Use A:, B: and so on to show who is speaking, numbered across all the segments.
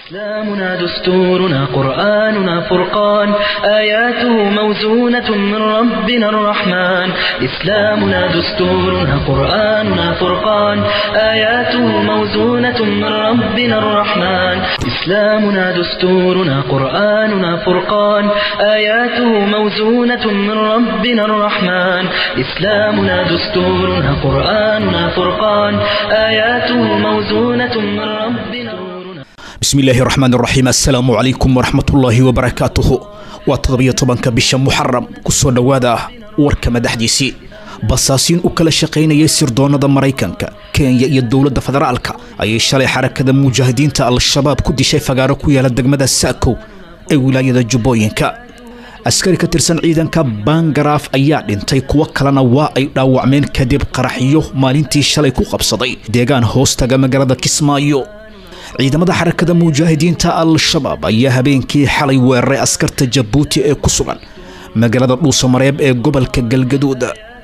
A: إسلامنا دستورنا قرآننا فرقان آياته موزونة من ربنا الرحمن إسلامنا دستورنا قرآننا فرقان آياته موزونة من ربنا الرحمن إسلامنا دستورنا قرآننا فرقان آياته موزونة من ربنا الرحمن إسلامنا دستورنا قرآننا فرقان آياته موزونة من ربنا الرحمن
B: bismi illaahi raxmaan raxiim assalaamu calaykum waraxmatullaahi wabarakaatuhu waa toddobiyo tobanka bisha muxaram kusoo dhowaada warka madaxdiisii basaasiin u kala shaqaynayay sirdoonnada maraykanka kenya iyo dowladda federaalka ayay shalay xarakada mujaahidiinta al-shabaab ku dishay fagaaro ku yaala degmada saakow ee wilaayada jubbooyinka askari ka tirsan ciidanka bangaraaf ayaa dhintay kuwo kalena waa ay dhaawacmeen kadib qaraxyo maalintii shalay ku qabsaday deegaan hoostaga magaalada kismaayo ciidamada xarakada mujaahidiinta al-shabaab ayaa habeenkii xalay weeraray askarta jabuuti ee ku sugan magaalada dhuusamareeb ee gobolka galgaduud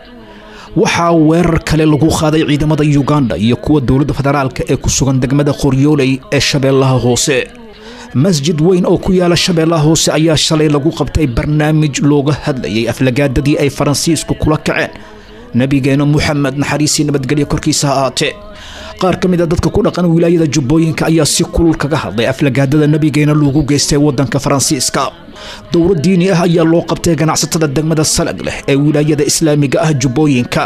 B: waxaa weerar kale lagu qaaday ciidamada yuganda iyo kuwa dowladda federaalka ee ku sugan degmada qoryooley ee shabeellaha hoose masjid weyn oo ku yaala shabeellaha hoose ayaa shalay lagu qabtay barnaamij looga hadlayay aflagaadadii ay faransiisku kula kaceen nabigeena muxamed naxariisii nabadgelyo korkiisa ha ahaatee qaar ka mid a dadka ku dhaqan wilaayada jubbooyinka ayaa si kulul kaga hadlay aflagaadada nabigeena loogu geystay waddanka faransiiska dowro diini ah ayaa loo qabtay ganacsatada degmada salag leh ee wilaayada islaamiga ah jubbooyinka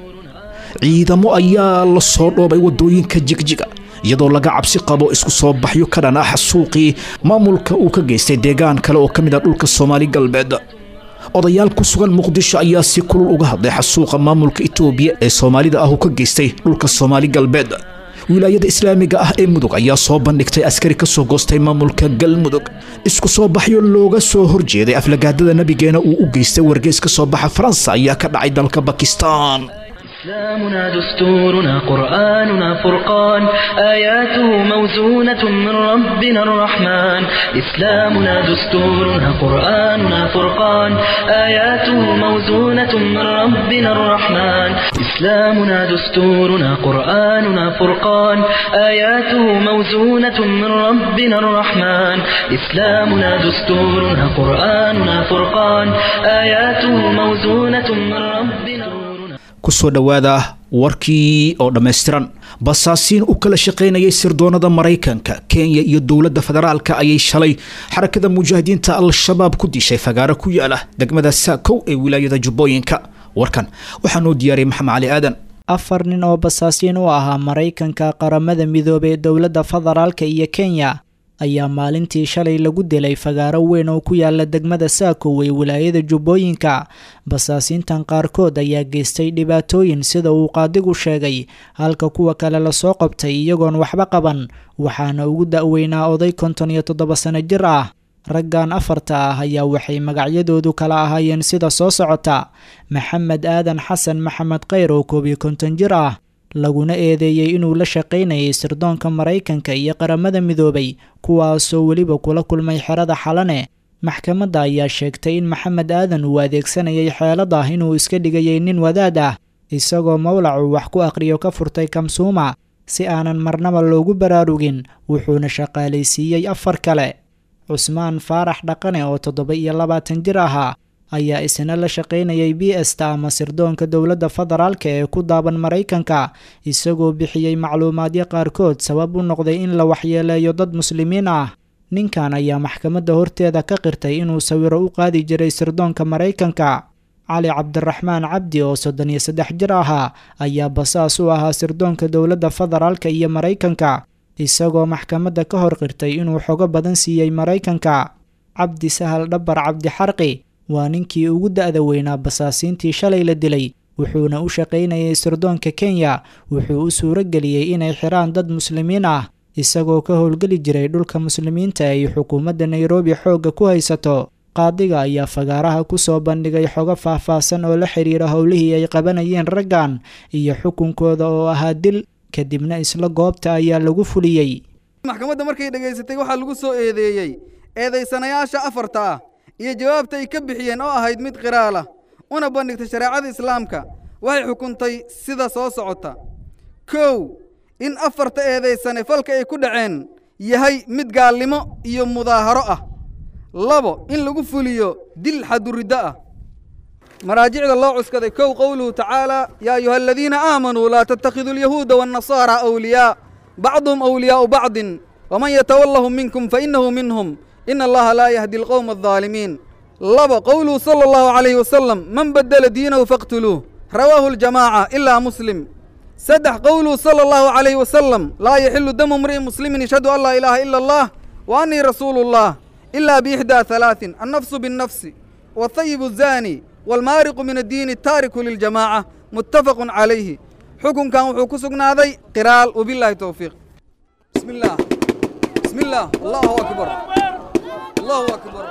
B: ciidamo ayaa la soo dhoobay waddooyinka jigjiga iyadoo laga cabsi qabo isku soo baxyo ka dhan ah suuqii maamulka uu ka geystay deegaan kale oo ka mid ah dhulka soomaali galbeed odayaal ku sugan muqdisho ayaa si kulul uga hadlay xasuuqa maamulka itoobiya ee soomaalida ah uu ka geystay dhulka soomaali galbeed wilaayada islaamiga ah ee mudug ayaa soo bandhigtay askari ka soo goostay maamulka galmudug isku soo baxyo looga soo horjeeday aflagaadada nabigeena uu u geystay wargeys ka soo baxa faransa ayaa ka dhacay dalka bakistan
A: إسلامنا دستورنا قرآننا فرقان آياته موزونة من ربنا الرحمن إسلامنا دستورنا قرآننا فرقان آياته موزونة من ربنا الرحمن إسلامنا دستورنا قرآننا فرقان آياته موزونة من ربنا الرحمن إسلامنا دستورنا قرآننا فرقان آياته موزونة من ربنا الرحمن
B: kusoo dhowaada warkii oo dhammaystiran basaasiin u kala shaqaynayay sirdoonnada maraykanka kenya iyo dowladda federaalka ayay shalay xarakada mujaahidiinta al-shabaab ku dishay fagaaro ku yaala degmada saakow ee wilaayada jubbooyinka warkan waxaa noo diyaariyay maxamed cali aadan
C: afar nin oo basaasiin u ahaa maraykanka qaramada midoobey dowladda federaalka iyo kenya ayaa maalintii shalay lagu dilay fagaaro weyn oo ku yaala degmada saakow ee wilaayada jubbooyinka basaasiintan qaarkood ayaa geystay dhibaatooyin sida uu qaadigu sheegay halka kuwa kale lasoo qabtay iyagoon waxba qaban waxaana ugu da-weynaa oday konton iyo toddoba sano jir ah raggan afarta ah ayaa waxay magacyadoodu kala ahaayeen sida soo socota maxamed aadan xasan maxamed kheyr oo koob iyo konton jir ah laguna eedeeyey inuu la shaqaynayay sirdoonka maraykanka iyo qaramada midoobay kuwaasoo weliba kula kulmay xerada xalane maxkamadda ayaa sheegtay in maxamed aadan uu adeegsanayay xeelad ah inuu iska dhigayay nin wadaad ah isagoo mawlacu wax ku aqhriyo ka furtay kamsuuma si aanan marnaba loogu baraarugin wuxuuna shaqaalaysiiyey afar kale cusmaan faarax dhaqane oo toddoba iyo labaatan jir ahaa ayaa isna la shaqaynayay b esta ama sirdoonka dowladda federaalka ee ku daaban maraykanka isagoo bixiyey macluumaadyo qaarkood sabab u noqday in la waxyeeleeyo dad muslimiin ah ninkan ayaa maxkamadda horteeda ka qirtay inuu sawiro u qaadi jiray sirdoonka maraykanka cali cabdiraxmaan cabdi oo soddon iyo saddex jir ahaa ayaa basaas u ahaa sirdoonka dowladda federaalka iyo maraykanka isagoo maxkamadda ka hor qirtay inuu xogo badan siiyey maraykanka cabdi sahal dhabar cabdi xarqi waa ninkii ugu da-da weynaa basaasiintii shalay la dilay wuxuuna u shaqaynayay sirdoonka kenya wuxuu u suuro geliyey inay xiraan dad muslimiin ah isagoo ka howlgeli jiray dhulka muslimiinta ay xukuumadda nairobi xoogga ku haysato qaadiga ayaa fagaaraha ku soo bandhigay xogo faah-faahsan oo la xiriira howlihii ay qabanayeen raggan iyo xukunkooda oo ahaa dil kadibna isla goobta ayaa lagu fuliyey
D: maxkamadda markay dhegaysatay waxaa lagu soo eedeeyey eedaysanayaasha afarta ah iyo jawaabta ay ka bixiyeen oo ahayd mid qiraala una bandhigtay shareecada islaamka waxay xukuntay sida soo socota kow in afarta eedaysane falka ay ku dhaceen yahay mid gaalnimo iyo mudaaharo ah labo in lagu fuliyo dil xaduriddo ah maraajicda loo cuskaday kow qowluhu tacaala yaa ayuha aladiina aamanuu laa tattakhiduu alyahuuda waannasaara awliyaa bacduhum awliyaa'u bacdin waman yatawallahum minkum fainahu minhum ina allaha laa yahdi alqowma aldaalimiin laba qowluhu sala allahu calayhi wasalam man baddela diinahu faqtuluuh rawaahu aljamaaca ilaa muslim saddex qowluhu sala allahu calayhi wasalam laa yaxilu damu mri'in muslimin yashhadu an laa ilaaha ila allah wa annii rasuulu llah ilaa biixdaa halaatin annafsu binnafsi waathayibu zaani waalmaariqu min addiini ataariku liljamaaca muttafaqun calayhi xukunkan wuxuu ku sugnaaday qiraal wabilaahi towfiiq bismi illaah bismi illaah allahu akbar allahu akbar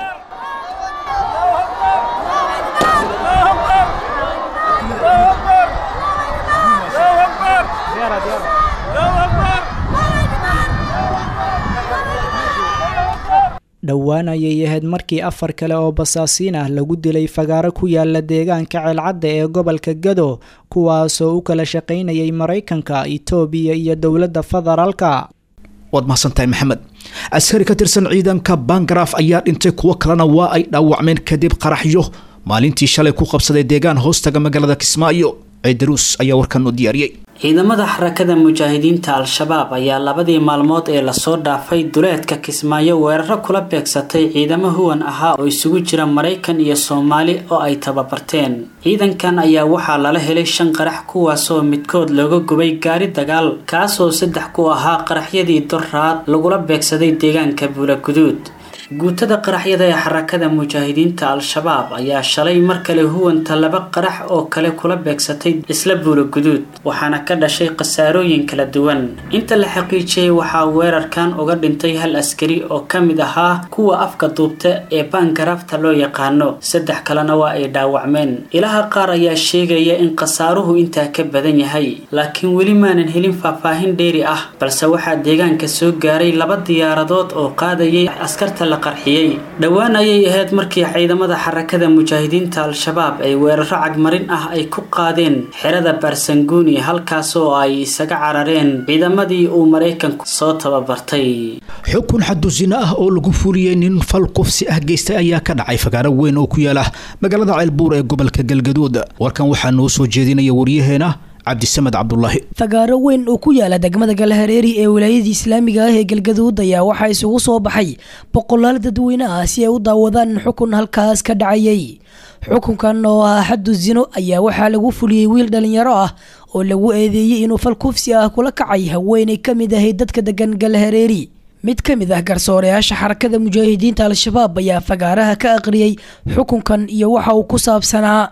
C: dhowaan ayay ahayd markii afar kale oo basaasiin ah lagu dilay fagaaro ku yaala deegaanka ceelcadda ee gobolka gado kuwaasoo u kala shaqaynayay maraykanka itoobiya iyo dowladda federaalka
B: waad mahadsantahay maxamed askari ka tirsan ciidanka bangaraaf ayaa dhintay kuwo kalena waa ay dhaawacmeen kadib qaraxyo maalintii shalay ku qabsaday deegaan hoostaga magaalada kismaayo ciidaruus ayaa warkan u diyaariyey
E: ciidamada xarakada mujaahidiinta al-shabaab ayaa labadii maalmood ee lasoo dhaafay duleedka kismaayo weeraro kula beegsatay ciidamo huwan ahaa oo isugu jira maraykan iyo soomaali oo ay tababarteen ciidankan ayaa waxaa lala helay shan qarax kuwaasoo midkood looga gubay gaari dagaal kaasoo saddex ku ahaa qaraxyadii doraad lagula beegsaday deegaanka buulaguduud guutada qaraxyada ee xarakada mujaahidiinta al-shabaab ayaa shalay mar kale huwanta laba qarax oo kale kula beegsatay isla buula guduud waxaana ka dhashay khasaarooyin kala duwan inta la xaqiijiyey waxaa weerarkan uga dhintay hal askari oo ka mid ahaa kuwa afka duubta ee baangaraafta loo yaqaano saddex kalena waa ay dhaawacmeen ilaha qaar ayaa sheegaya in khasaaruhu intaa ka badan yahay laakiin weli maanan helin faahfaahin dheeri ah balse waxaa deegaanka soo gaaray laba diyaaradood oo qaadayay askarta la qarxiyey dhowaan ayay ahayd markii ciidamada xarakada mujaahidiinta al-shabaab ay weeraro cagmarin ah ay ku qaadeen xerada baarsanguuni halkaasoo ay isaga carareen ciidamadii uu maraykanku soo tababartay
B: xukun xadusino ah oo lagu fuliyey nin fal kufsi ah geystay ayaa ka dhacay fagaaro weyn oo ku yaala magaalada ceelbuur ee gobolka galgaduud warkan waxaa noo soo jeedinaya waryaheena cabdisamed cabdulaahi
F: fagaaro weyn oo ku yaala degmada galhareeri ee wilaayadii islaamiga ah ee galgaduud ayaa waxaa isugu soo baxay boqolaal dadweyne ah si ay u daawadaan xukun halkaas ka dhacayay xukunkan oo ah xaddu zino ayaa waxaa lagu fuliyey wiil dhalinyaro ah oo lagu eedeeyey inuu fal kufsi ah kula kacay haweenay ka mid ahayd dadka degan galhareeri mid ka mid ah garsooreyaasha xarakada mujaahidiinta al-shabaab ayaa fagaaraha ka aqriyey xukunkan iyo waxa uu ku saabsanaa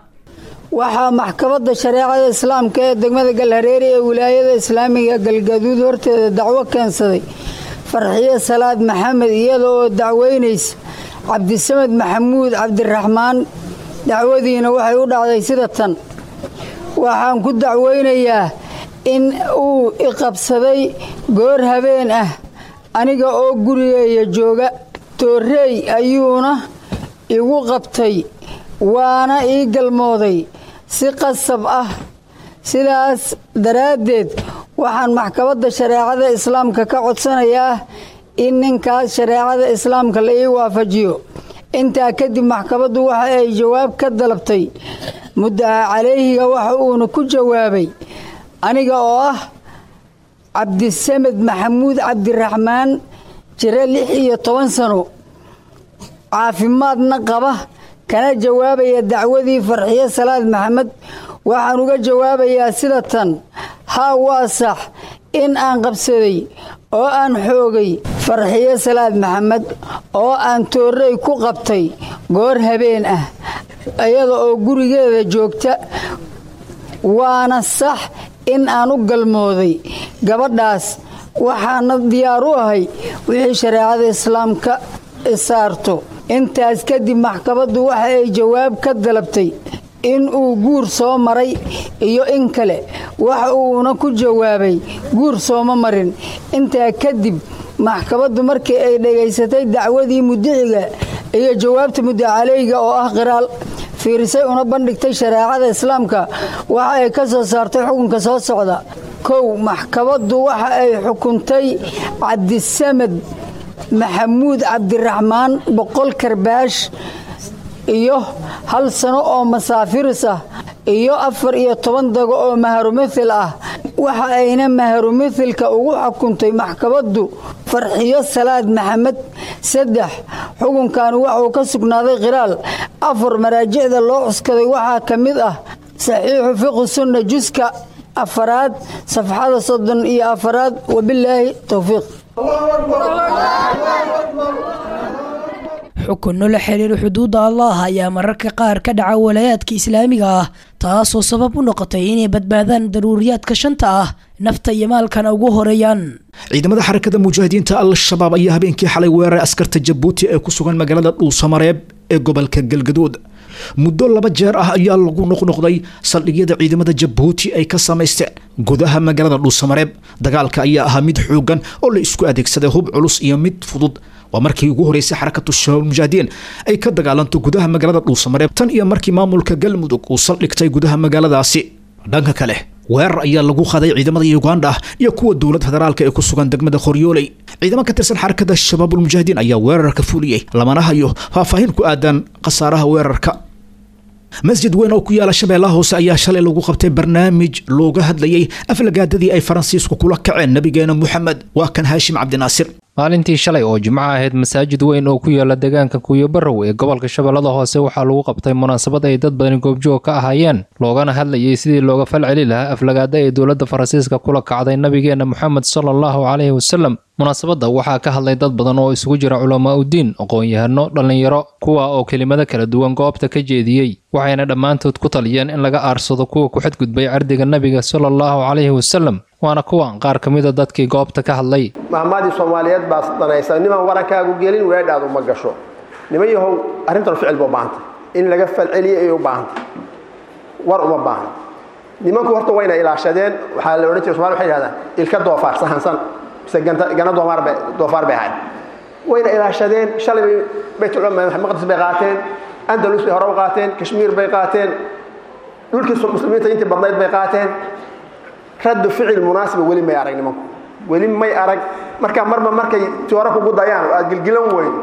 G: waxaa maxkamadda shareecada islaamka ee degmada galhareeri ee wilaayada islaamiga galgaduud horteeda dacwo keensaday farxiyo salaad maxamed iyada oo dacweynaysa cabdisamed maxamuud cabdiraxmaan dacwadiina waxay u dhacday sida tan waxaan ku dacweynayaa in uu iqabsaday goor habeen ah aniga oo gurigeeya jooga toorreey ayuuna igu qabtay waana ii galmooday si qasab ah sidaas daraaddeed waxaan maxkamadda shareecada islaamka ka codsanayaa in ninkaas shareecada islaamka la ii waafajiyo intaa kadib maxkamaddu waxa ay jawaab ka dalabtay muddaca calayhiga waxa uuna ku jawaabay aniga oo ah cabdisamed maxamuud cabdiraxmaan jiro lix iyo toban sano caafimaadna qaba kana jawaabaya dacwadii farxiyo salaad maxamed waxaan uga jawaabayaa sida tan haa waa sax in aan qabsaday oo aan xoogay farxiyo salaad maxamed oo aan toorrey ku qabtay goor habeen ah iyada oo gurigeeda joogta waana sax in aan u galmooday gabadhaas waxaana diyaar u ahay wixii shareecada islaamka isaarto intaas kadib maxkamaddu waxa ay jawaab ka dalabtay in uu guur soo maray iyo in kale waxa uuna ku jawaabay guur sooma marin intaa kadib maxkamaddu markii ay dhegaysatay dacwadii mudiciga iyo jawaabta mudacaleyga oo ah qiraal fiirisay una bandhigtay shareecada islaamka waxa ay ka soo saartay xukunka soo socda kow maxkamaddu waxa ay xukuntay cabdisamed maxamuud cabdiraxmaan boqol karbaash iyo hal sano oo masaafiris ah iyo afar iyo toban dago oo maharumithil ah waxa ayna maharumithilka ugu xukuntay maxkamaddu farxiyo salaad maxamed saddex xukunkan waxuu ka sugnaaday khiraal afar maraajicda loo cuskaday waxaa ka mid ah saxiixu fiqhi sunna juska afaraad safxada soddon iyo afaraad wabilaahi towfiiq
F: xukunno la xiriira xuduudda allah ayaa mararka qaar ka dhaca walaayaadka islaamiga ah taasoo sabab u noqotay inay badbaadaan daruuriyaadka shanta ah nafta iyo maalkana ugu horeeyaan
B: ciidamada xarakada mujaahidiinta al-shabaab ayaa habeenkii xalay weeraray askarta jabuuti ee ku sugan magaalada dhuusamareeb ee gobolka galgaduud muddo laba jeer ah ayaa lagu noqnoqday saldhigyada ciidamada jabuuti ay ka samaysteen gudaha magaalada dhuusamareeb dagaalka ayaa ahaa mid xoogan oo la isku adeegsaday hub culus iyo mid fudud waa markii ugu horeysay xarakatu shabaab mujaahidiin ay ka dagaalanto gudaha magaalada dhuusamareeb tan iyo markii maamulka galmudug uu saldhigtay gudaha magaaladaasi dhanka kale weerar ayaa lagu qaday ciidamada uganda iyo kuwa dowlad federaalka ee ku sugan degmada qoryooley ciidamo ka tirsan xarakada shabaabulmujaahidiin ayaa weerarka fuliyey lamana hayo faahfaahin ku aadan khasaaraha weerarka masjid weyn oo ku yaala shabeellaha hoose ayaa shalay lagu qabtay barnaamij looga hadlayay aflagaadadii ay faransiisku kula kaceen nabigeena moxamed waa kan haashim cabdinaasir
H: maalintii shalay oo jimco ahayd masaajid weyn oo ku yaala deegaanka kuuyobarow ee gobolka shabeellada hoose waxaa lagu qabtay munaasabad ay dad badani goobjoog ka ahaayeen loogana hadlayay sidii looga falceli lahaa aflagaada ee dowladda faransiiska kula kacday nabigeena moxamed sala allahu caleyhi wasalam munaasabadda waxaa ka hadlay dad badan oo isugu jira culamaa uddiin aqoon-yahano dhallinyaro kuwa oo kelimado kala duwan goobta ka jeediyey waxayna dhammaantood ku taliyeen in laga aarsado kuwa ku xadgudbay cardiga nebiga sala allahu caleyhi wasalam waana kuwan qaar ka mida dadkii goobta ka hadlay
I: mahmaadii soomaaliyeed baa danaysa nimaan warankaagu gelin weedhaadu ma gasho niman yahow arrintan ficil ba u baahantay in laga falceliyo ayay u baahantay war uma baahna nimanku horta wayna ilaashadeen waxaa la odhan jiray somali waxay yidhahdaan ilka doofaar sahansan mise gana doofaar bay doofaar bay ahayd wayna ilaashadeen shalay bay baytulmaqdis bay qaateen andalus bay hore u qaateen kashmiir bay qaateen dhulkii muslimiinta intii badnayd bay qaateen raddu ficil munaasiba weli may arag nimanku weli may arag marka marba markay jooro kugu dayaan oo aad gilgilan weydo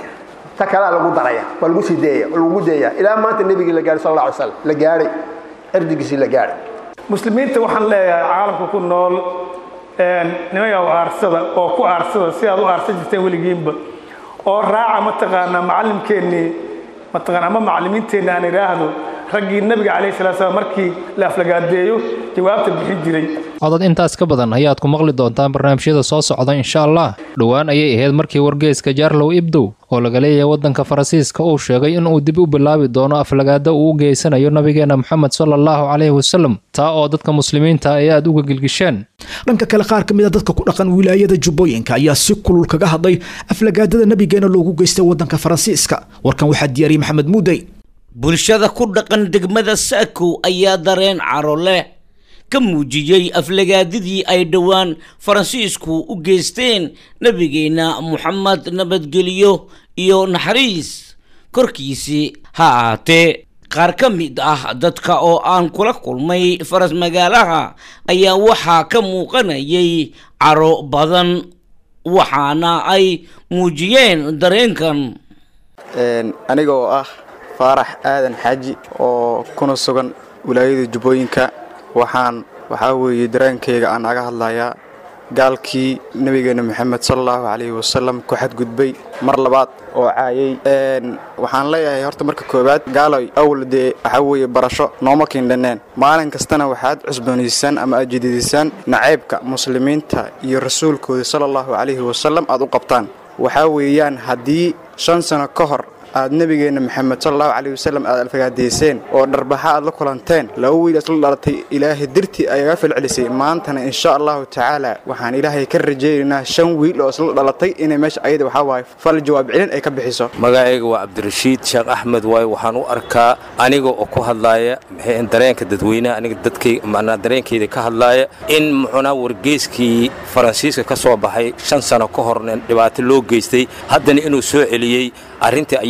I: ta kalea lagu daraya waa lagu sii deeya waa lagu deeyaa ilaa maanta nebigii la gaadhay sal alla alay slam la gaadhay cirdigiisii la gaadhay
J: muslimiinta waxaan leeyahay caalamka ku nool nimayow aarsada oo ku aarsada si aad u aarsan jirteen weligiinba oo raaca mataqaanaa macallimkeennii mataqaana ama macallimiinteenna aan idhaahdo raggii nabiga calayhi salatu salaam markii la aflagaadeeyo jawaabta bixin jiray
H: codad intaas ka badan ayaad ku maqli doontaan barnaamijyada soo socda insha allah dhowaan ayay ahayd markii wargeeska jaarlow ibdow oo laga leeyahay waddanka faransiiska uu sheegay in uu dib u bilaabi doono aflagaada uu u geysanayo nabigeena moxamed sala allahu caleyhi wasalam taa oo dadka muslimiinta ay aada uga gilgisheen
B: dhanka kale qaar ka mid a dadka ku dhaqan wilaayada jubbooyinka ayaa si kulul kaga hadlay aflagaadada nabigeena loogu geystay waddanka faransiiska warkan waxaa diyaariyey maxamed muudey
K: bulshada ku dhaqan degmada saakow ayaa dareen caro leh ka muujiyey aflagaadidii ay dhowaan faransiisku u geysteen nebigeenna moxamed nabadgelyo iyo naxariis korkiisii ha ahaatee qaar ka mid ah dadka oo aan kula kulmay faras magaalaha ayaa waxaa ka muuqanayay caro badan waxaana ay muujiyeen dareenkan
L: aniga oo ah faarax aadan xaaji oo kuna sugan wilaayada jubbooyinka waxaan waxaa weeye dareenkayga aan aga hadlayaa gaalkii nebigeena moxamed sala allahu calayhi wasalam ku xadgudbay mar labaad oo caayay waxaan leeyahay horta marka koowaad gaaloy awal dee waxaa weeye barasho nooma kiindhaneen maalin kastana waxaad cusboonaysan ama aad jadiidisaan nacaybka muslimiinta iyo rasuulkooda sala allahu calayhi wasalam aad u qabtaan waxaa weeyaan haddii shan sano ka hor aad nebigeenna moxamed sala allahu calayhi wasalam aad alfagaadayseen oo dharbaxa aad la kulanteen laba wiil isla dhalatay ilaahay dirtii ayaga falcelisay maantana insha allahu tacaala waxaan ilaahay ka rajaynaynaa shan wiil oo isla dhalatay inay meesha ayada waxaa waaye fal jawaab celin ay ka bixiso
M: magacayga waa cabdirashiid sheekh axmed waaye waxaan u arkaa aniga oo ku hadlaaya dareenka dadweynaha aniga dadkay macnaa dareenkeyda ka hadlaaya in muxunaa wargeyskii faransiiska ka soo baxay shan sano ka horna dhibaato loo geystay haddana inuu soo celiyey arrintii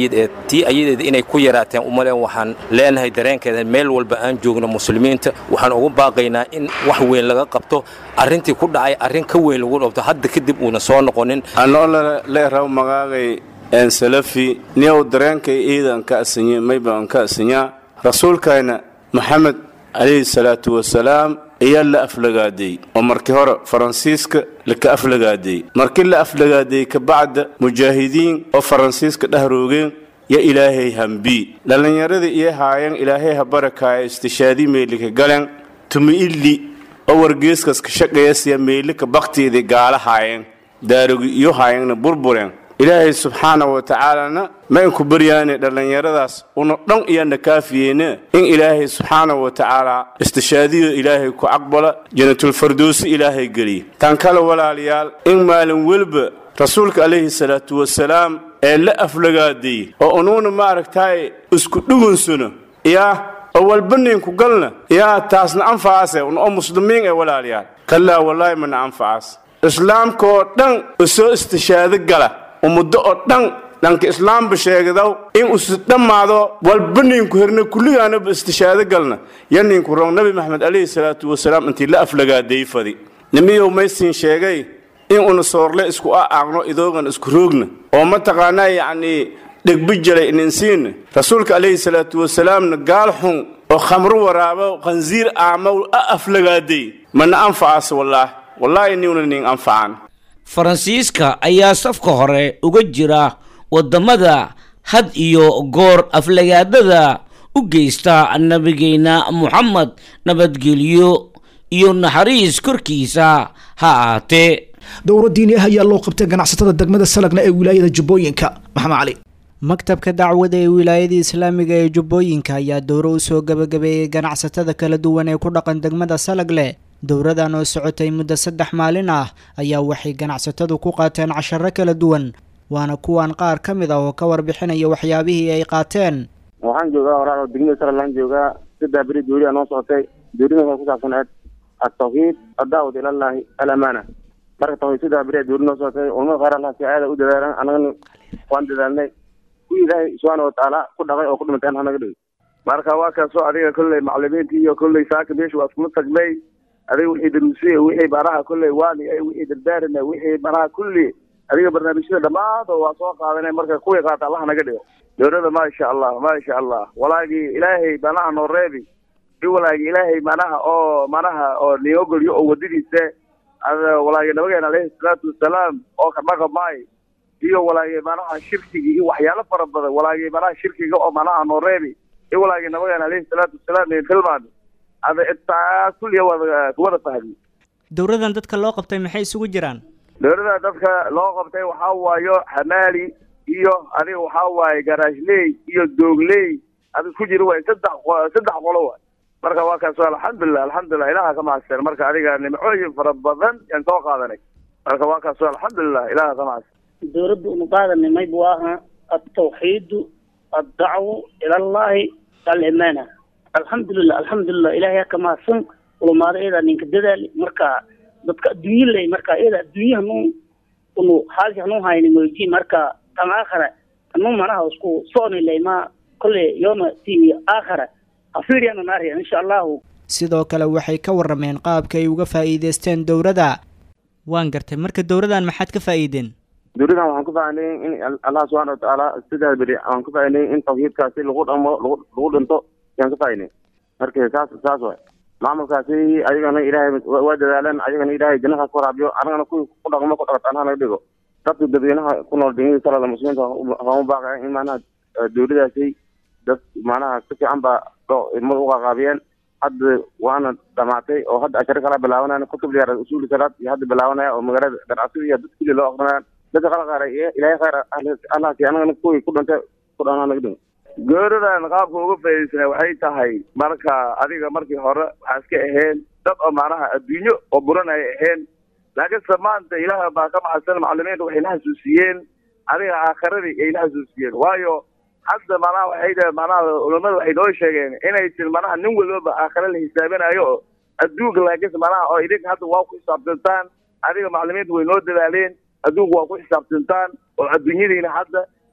M: ayad ee tii ayadeeda inay ku yaraateen umaleen waxaan leenahay dareenkeeda meel walba aan joogno muslimiinta waxaan ugu baaqaynaa in wax weyn laga qabto arrintii ku dhacay arrin ka weyn lagu dhabto hadda kadib uuna soo noqonin
N: anoo leeraw magaagay een salafi niyow dareenkay iidan ka asinye maybaan ka asinyaa rasuulkayna maxamed calayhi salaatu wasalaam ayaa la aflagaaday oo markii hore faransiiska laka aflagaaday markii la aflagaaday kabacda mujaahidiin oo faransiiska dhahroogeen ya ilaahay hambii dhallinyaradii iyo haayeen ilaahay ha barakaaya istishaadii meylika galen tumi illi oo wargeeskas ka shaqeeyasiya meylika baktiidii gaala haayeen daarogi iyo haayeenna burbureen ilaahay subxaana wa tacaalana ma inku baryaane dhallinyaradaas una dhan iyaana kaafiyeene in ilaahay subxaana wa tacaala istishaadiyo ilaahay ku aqbala janatulfardoosi ilaahay geliya tan kale walaalayaal in maalin welba rasuulka calayhi salaatu wasalaam ee la aflagaaday oo unuuna maaragtaay isku dhugunsuna yaa oo walba ninku galna yaa taasna anfacaase un oo muslimiin ee walaalayaal kallaa wallaahi mana anfacaas islaamkaoo dhan isoo istishaado gala ummaddo oo dhan dhanka islaamba sheegadaw in usi dhammaado walba ninku herna kulligaanaba istishaado galna ya ninku rong nabi maxamed calayhi salaatu wasalaam intii la aflagaaday fadi nimiyow maysiin sheegay in una soorle isku a'aaqno idoogan isku roogna oo mataqaanaa yacnii dhegbijalay ininsiinna rasuulka calayhi salaatu wasalaamna gaal xun oo khamro waraabo khansiir aamaw a aflagaaday mana anfacaas wallaah wallaahi niwna nin anfacaan
K: faransiiska ayaa safka hore uga jira waddamada had iyo goor aflagaadada u geysta nabigeenna moxamed nabadgelyo iyo naxariis korkiisa ha ahaatee
B: dowro diini ah ayaa loo qabtay ganacsatada degmada salagna ee wilaayada jubbooyinka maxamed cali
C: maktabka dacwada ee wilaayada islaamiga ee jubbooyinka ayaa dowro u soo gabagabeeyey ganacsatada kala duwan ee ku dhaqan degmada salagle dowradan oo socotay muddo saddex maalin ah ayaa waxay ganacsatadu ku qaateen casharo kala duwan waana kuwan qaar ka mid ah oo ka warbixinaya waxyaabihii ay qaateen
O: waxaan joogaa walaal oo degmada salalaan joogaa saddex beri dooriya noo socotay doorida waxay ku saabsaneed altawxiid addaawad ilallaahi alamaana marka tawxiid saddex beri doori noo socotay culamada qaar allah si aada u dadaalan annagana waan dadaalnay kuwii ilaahay subxaana watacaala ku dhaqay oo ku dhimatay hanaga dhigay
P: marka waa kaasoo adiga kolley maclimiintii iyo kolley saaka meesha waa iskula tagnay adiga wixii daruusiyey wixii baraha kolley waaniga wixii dardaarina wixii baraha kulli adiga barnaamijyada dhammaantood waa soo qaadanay marka kuwii qaata allah naga dhigo dowladda maasha allah maasha allah walaagii ilaahay manaha noo reebi i walaagii ilaahay manaha oo manaha oo niogolyo oo wadadiisa walaagii nabigeena alayhi salaatu wasalaam oo ka dhaqamaay iyo walaagii manaha shirkigii iyo waxyaalo fara badan walaagii manaha shirkiga oo manaha noo reebi i walaagii nabigeena alayhi salaatu wasalaam in tilmaami ada intaa kulliya wada kuwada fahmi
C: dowradan dadka loo qabtay maxay isugu jiraan
P: dowladda dadka loo qabtay waxaa waayo hamaali iyo adiga waxaa waaye garaashley iyo doogley ada isku jira waay saddex saddex qolo waay marka waa kaas alxamdulilah alxamdulilah ilaha ka mahadsan marka adiga nimcooyin fara badan yaan soo qaadanay marka waa kaas alxamdulilah ilaha ka mahadsan
Q: dowladda unu qaadanay mayb waa aha altawxiidu addacwu ila allahi alimaana alxamdulilah alxamdulilah ilahay ka mahadsan ulamaada iyada ninka dadaali marka dadka adduunye ley marka iyada adduunye hanuu unu haalki hanuu hayni moyji marka tan aakhara hanuu manaha isku sooni ley ma kolle yooma ti aakhara afiiriyana naariya insha allahu
C: sidoo kale waxay ka warrameen qaabka ay uga faa'iidaysteen dowladda waan gartay marka dowladan maxaad ka faa'iideen
O: dowladan waxaan ku faa'iiday in allah subxaana watacaala sidaa beri aan ku faa'iiday in tawxiidkaasi lagu dhamo lagu lagu dhinto yaan ka faa'iiday marka saas saas waay maamulkaasi ayagana ilaahay waa dadaaleen ayagana ilaahay jannadaas ku waraabiyo anagana kuwii ku dhaqmo ku dhaqat anaa naga dhigo dadka dadweynaha ku nool degmada salada muslimiinta waxaan u baaqaya in maanaha dowladaasi dad maanaha si fiican baa ilmada u qaqaabiyeen hadda waana dhamaatay oo hadda ashare kala bilaabanaya kutub liyaar usuuli salaad iyo hadda bilaabanaya oo magaalada ganacsiga iyo dad kulli loo aqrinaya dadka kala qaara ilaahay khayr allahsi anagana kuwii ku dhintay ku dhanaa naga dhigo
P: gooridan qaabka uga faa'iidaysana waxay tahay marka adiga markii hore waxaa iska aheen dad oo macnaha adduunyo oo buran ay aheen laakiinse maanta ilaah baa ka maxadsan macalimiinta waxay la xasuusiyeen adiga aakhiradii ay la xasuusiyeen waayo hadda manaha waxay dhahe manaha culamada waxay noo sheegeen inay tir manaha nin walbaba aakhira la xisaabinayo oo adduunka laakiinse manaha oo idinka hadda waa ku xisaabtantaan adiga macalimiinta way noo dadaaleen adduunka waa ku xisaabtantaan oo adduunyadiina hadda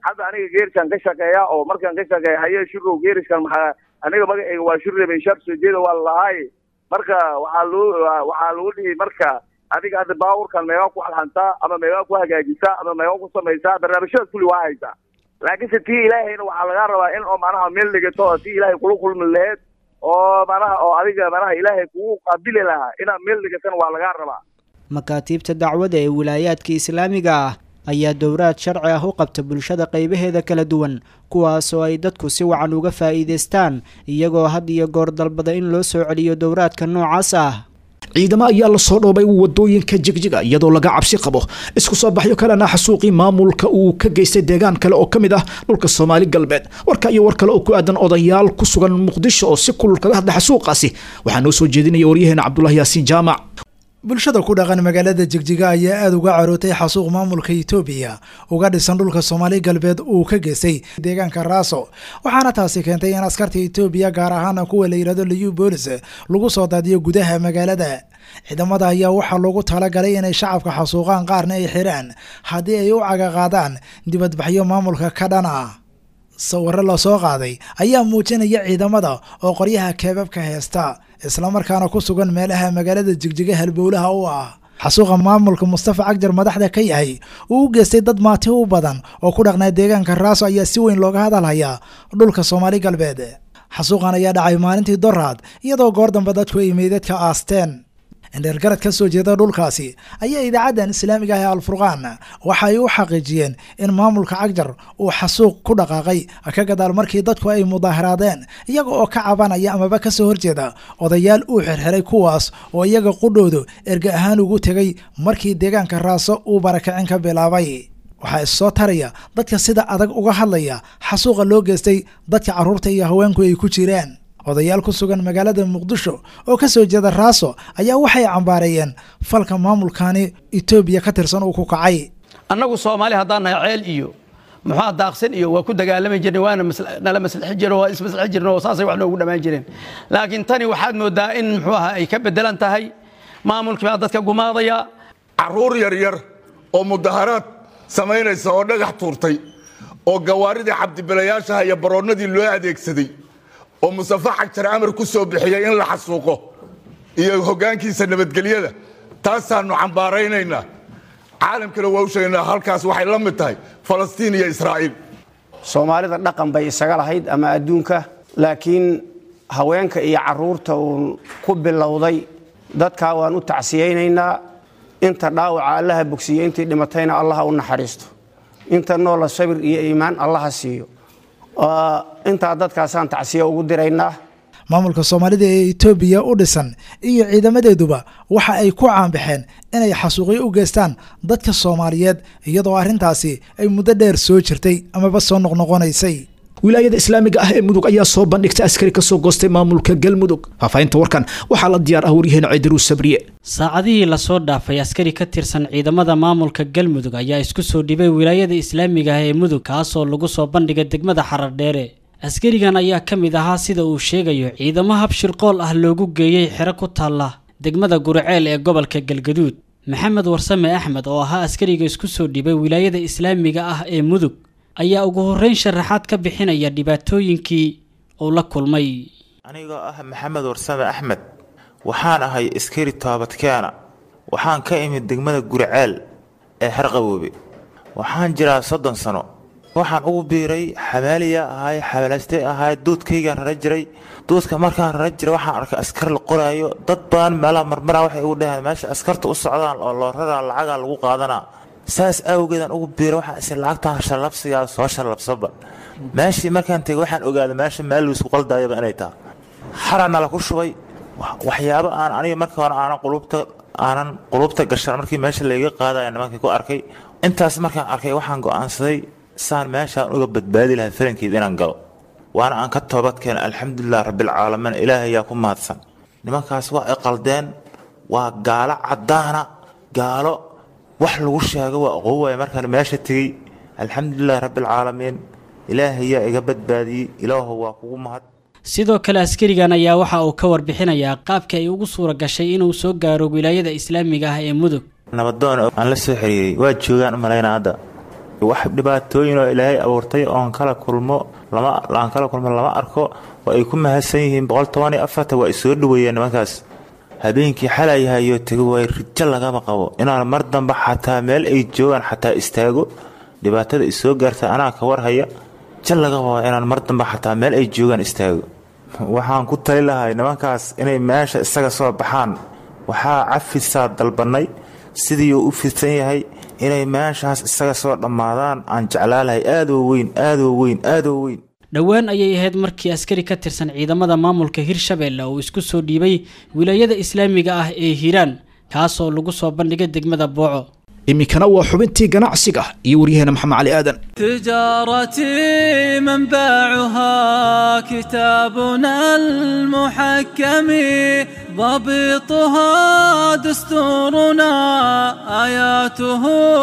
P: hadda aniga geeriskan ka shaqeeya oo markaan ka shaqeeya haye shirow geeriskan maxaa aniga magacayga waa shirre benshaar soo jeeda waa lalahay marka waxaa lagu waxaa lagu dhihi marka adiga hadda baaburkan meegaa ku alhantaa ama meegaa ku hagaajisaa ama meegaa ku samaysaa barnaamijyadaas kulli waa haysaa laakiinse tii ilaahayna waxaa lagaa rabaa in oo manaha meel dhigato oo tii ilaahay kula kulmi laheed oo manaha oo adiga manaha ilaahay kugu qaabili lahaa inaad meel dhigatana waa lagaa rabaa
C: makaatiibta dacwada ee wilaayaadka islaamiga ah ayaa dowraad sharci ah u qabta bulshada qaybaheeda kala duwan kuwaasoo ay dadku si wacan uga faa'iidaystaan iyagoo had iyo goor dalbada in loo soo celiyo dowraadka noocaas ah
B: ciidamo ayaa lasoo dhoobay wadooyinka jigjiga iyadoo laga cabsi qabo isku soo baxyo kalena xasuuqii maamulka uu ka geystay deegaan kale oo ka mid ah dhulka soomaali galbeed warka iyo war kale oo ku aadan odayaal ku sugan muqdisho oo si kulul kaga hadla xasuuqaasi waxaa noo soo jeedinaya waryaheena cabdulahi yaasiin jaamac
R: bulshada ku dhaqan magaalada jigjiga ayaa aada uga carootay xasuuq maamulka itoobiya uga dhisan dhulka soomaali galbeed uu ka geystay deegaanka raaso waxaana taasi keentay in askarta itoobiya gaar ahaana kuwa la yidhahdo liyu boolis lagu soo daadiyo gudaha magaalada ciidamada ayaa waxaa loogu talagalay inay shacabka xasuuqaan qaarna ay xiraan haddii ay u cagaqaadaan dibadbaxyo maamulka ka dhan ah sawirro lasoo qaaday ayaa muujinaya ciidamada oo qoryaha keebabka heesta islamarkaana ku sugan meelaha magaalada jigjiga halbowlaha u ah xasuuqa maamulka mustafa cagjar madaxda ka yahay uu u geystay dad maati u badan oo ku dhaqnaa deegaanka raaso ayaa si weyn looga hadalhayaa dhulka soomaali galbeed xasuuqan ayaa dhacay maalintii doraad iyadoo goor dambe dadku ay meydadka aasteen indheergarad ka soo jeeda dhulkaasi ayaa idaacaddan islaamiga ah ee alfurqaan waxa ay u xaqiijiyeen in maamulka cagjar uu xasuuq ku dhaqaaqay ka gadaal markii dadku ay mudaaharaadeen iyaga oo ka cabanaya amaba ka soo horjeeda odayaal uu xirxiray kuwaas oo iyaga qudhoodu erga ahaan ugu tegay markii deegaanka raaso uu barakicin ka bilaabay waxaa issoo taraya dadka sida adag uga hadlaya xasuuqa loo geystay dadka carruurta iyo haweenku ay ku jiraan odayaal ku sugan magaalada muqdisho oo ka soo jeeda raaso ayaa waxay cambaareeyeen falka maamulkani etoobiya ka tirsan uu ku kacay
S: annagu soomaali haddaan nahay ceel iyo muxua daaqsan iyo waa ku dagaalami jirnay waana nala maslixi jiro waa ismaslixi jirna oo saasay wax noogu dhammaan jireen laakiin tani waxaad moodaa in muxuu aha ay ka bedelan tahay maamulkii baa dadka gumaadaya
T: carruur yaryar oo mudaharaad samaynaysa oo dhagax tuurtay oo gawaaridii cabdibilayaashaha iyo baroonnadii loo adeegsaday oo mustafa xagjar amar ku soo bixiyey in la xasuuqo iyo hoggaankiisa nabadgelyada taasaannu cambaaraynaynaa caalamkana waa u sheegaynaa halkaas waxay la mid tahay falastiin iyo israa'iil
U: soomaalida dhaqan bay isaga lahayd ama adduunka laakiin haweenka iyo carruurta uu ku bilowday dadkaa waan u tacsiyaynaynaa inta dhaawaca allaha bogsiiyo intii dhimatayna allaha u naxariisto inta noola sabir iyo iimaan allaha siiyo intaa dadkaasaan tacsiya ugu diraynaa
R: maamulka soomaalida ee etoobiya u dhisan iyo ciidamadeeduba waxa ay ku caanbaxeen inay xasuuqyo u geystaan dadka soomaaliyeed iyadoo arrintaasi ay muddo dheer soo jirtay amaba soo noqnoqonaysay
B: wilaayada islaamiga ah ee mudug ayaa soo bandhigtay askari ka soo goostay maamulka galmudug faahfaahinta warkan waxaa la diyaar ah waryaheena ciidaruu sabriye
E: saacadihii lasoo dhaafay askari ka tirsan ciidamada maamulka galmudug ayaa isku soo dhibay wilaayada islaamiga ah ee mudug kaasoo lagu soo bandhigay degmada xarardheere askarigan ayaa ka mid ahaa sida uu sheegayo ciidamo habshir qool ah loogu geeyey xero ku taalla degmada guriceel ee gobolka galgaduud maxamed warsame axmed oo ahaa askariga isku soo dhibay wilaayada islaamiga ah ee mudug ayaa ugu horreyn sharaxaad ka bixinaya dhibaatooyinkii uu la kulmay
V: anigoo ah maxamed warsame axmed waxaan ahay askari toobadkeena waxaan ka imid degmada guriceel ee xerqaboobe waxaan jiraa soddon sano waxaan ugu biiray xamaaliya ahay xamalaystay ahay duudkaygaan rara jiray duudka markaan rara jiray waxaan arkay askar la qoraayo dad badan meelaha marmaraa waxay ugu dhaheen meesha askarta u socdaan oo loo raraa lacagaa lagu qaadanaa saas awgeedaan ugu biiray waxaan is lacagtaan shallabsigaa soo shallabsaba meeshii markaan tegay waxaan ogaaday meesha meel laisku qaldaayaba inay tahay xaraana la ku shubay waxyaabo aan aniga marka hore aanan qulubta aanan qulubta gashan markii meesha layga qaadaya nimankii ku arkay intaas markaan arkay waxaan go'aansaday saan meeshaan uga badbaadi lahay falankeed inaan galo waana aan ka toobadkeena alxamdulilah rabbilcaalamiin ilaahay yaa ku mahadsan nimankaas waa ay qaldeen waa gaalo caddaana gaalo wax lagu sheego waa aqoon waaya markaan meesha tegey alxamdulilah rabbilcaalamiin ilaahay yaa iga badbaadiyey ilaahu waa kugu mahad
E: sidoo kale askarigan ayaa waxa uu ka warbixinayaa qaabka ay ugu suura gashay inuu soo gaaro wilaayada islaamiga ah ee mudug
V: nabadoon aan la soo xiriiray waa joogaan u malaynaa hadda wax dhibaatooyin oo ilaahay abuurtay oon kala kulmo lama aan kala kulmo lama arko oo ay ku mahadsan yihiin boqol toban iyo afarta waa isoo dhaweeyeen nimankaas habeenkii xalayahayo tego waay rijo lagama qabo inaan mar dambe xataa meel ay joogaan xataa istaago dhibaatada isoo gaarta anaa ka warhaya jal laga qabo inaan mar dambe xataa meel ay joogaan istaago waxaan ku tali lahay nimankaas inay meesha isaga soo baxaan waxaa cafisaa dalbannay sidii uu u fidsan yahay inay meeshaas isaga soo dhammaadaan aan jeclaalahay aadoo weyn aadoo weyn aadoo weyn
E: dhowaan ayay ahayd markii askari ka tirsan ciidamada maamulka hirshabelle uu isku soo dhiibay wilaayada islaamiga ah ee hiiraan kaasoo lagu soo bandhigay degmada booco
B: iminkana waa xubintii ganacsiga iyo waryaheena maxamed cali aadan
A: تجارتي منبعها كتابنا المحكم ضبطها دستورنا آياته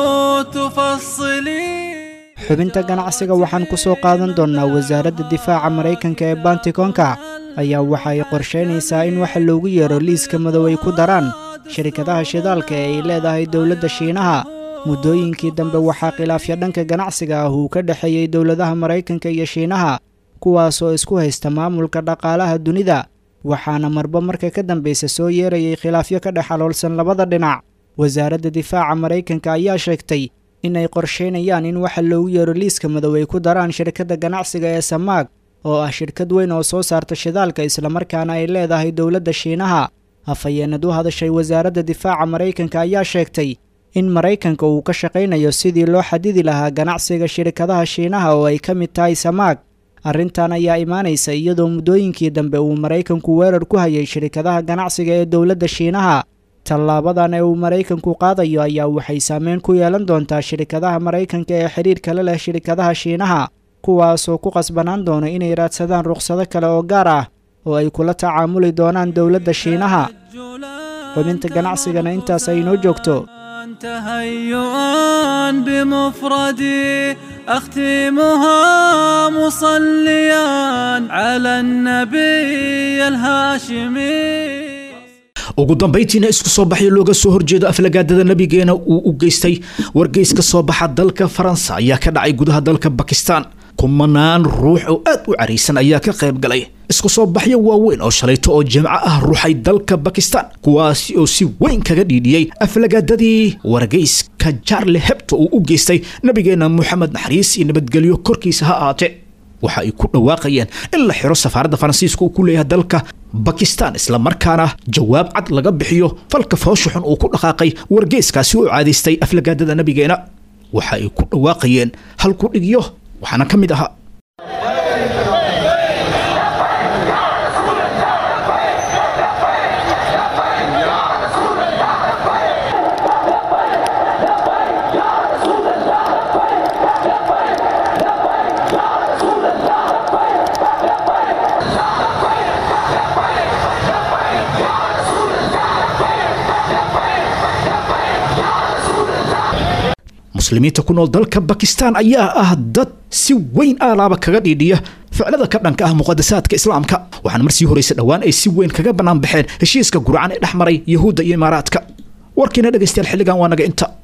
A: تفصلي
C: xubinta ganacsiga waxaan ku soo qaadan doonnaa wasaaradda difaaca maraykanka ee bantikonka ayaa waxa ay qorshaynaysaa in waxa loogu yeero liiska madow ay ku daraan shirkadaha shidaalka ee ay leedahay dowladda shiinaha muddooyinkii dambe waxaa khilaafya dhanka ganacsiga ah uu ka dhexeeyey dowladaha maraykanka iyo shiinaha kuwaasoo isku haysta maamulka dhaqaalaha dunida waxaana marba marka ka dambaysa soo yeerayay khilaafyo ka dhex aloolsan labada dhinac wasaaradda difaaca maraykanka ayaa sheegtay in ay qorshaynayaan in waxa loogu yeero liiska madow ay ku daraan shirkadda ganacsiga ee samaag oo ah shirkad weyn oo soo saarta shidaalka islamarkaana ay leedahay dowladda shiinaha afhayeenad u hadashay wasaaradda difaaca maraykanka ayaa sheegtay in maraykanka uu ka shaqaynayo sidii loo xadidi lahaa ganacsiga shirkadaha shiinaha oo ay ka mid tahay samaag arrintan ayaa imaanaysa iyadoo muddooyinkii dambe uu maraykanku weerar ku hayay shirkadaha ganacsiga ee dowladda shiinaha tallaabadan ee uu maraykanku qaadayo ayaa waxay saameyn ku yeelan doontaa shirkadaha maraykanka ee xidhiirka la leh shirkadaha shiinaha kuwaasoo ku qasbanaan doono inay raadsadaan rukhsado kale oo gaar ah oo ay kula tacaamuli doonaan dowladda shiinaha xubinta ganacsigana intaas ay inoo joogto
A: تهيئا بمفردي أختمها مصليا على النبي الهاشمي
B: ugu dambayntiina isku soo baxyo looga soo horjeedo aflagaadada nabigeena uu u geystay wargeys ka soo baxa dalka faransa ayaa ka dhacay gudaha dalka bakistan kumanaan ruux oo aad u caraysan ayaa ka qayb galay isku soo baxyo waaweyn oo shalayto oo jimco ah ruuxay dalka bakistan kuwaasi oo si weyn kaga dhiidhiyey aflagaadadii wargeyska jarle hebto uu u geystay nabigeena moxamed naxariis iyo nabadgelyo korkiisa ha ahaatee waxa ay ku dhawaaqayeen in la xiro safaaradda faransiiska uu ku leeyahay dalka bakistan islamarkaana jawaab cad laga bixiyo falka foosha xun uu ku dhaqaaqay wargeyskaasi oo caadaystay aflagaadada nabigeena waxa ay ku dhawaaqayeen halku dhigyo waxaana ka mid ahaa muslimiinta ku nool dalka bakistan ayaa ah dad si weyn aalaaba kaga dhiidhiya ficlada ka dhanka ah muqadasaadka islaamka waxaana marsii horeysa dhowaan ay si weyn kaga bannaan baxeen heshiiska gurcan ee dhex maray yahuudda iyo imaaraadka warkiina dhegaystayaal xilligan waa naga inta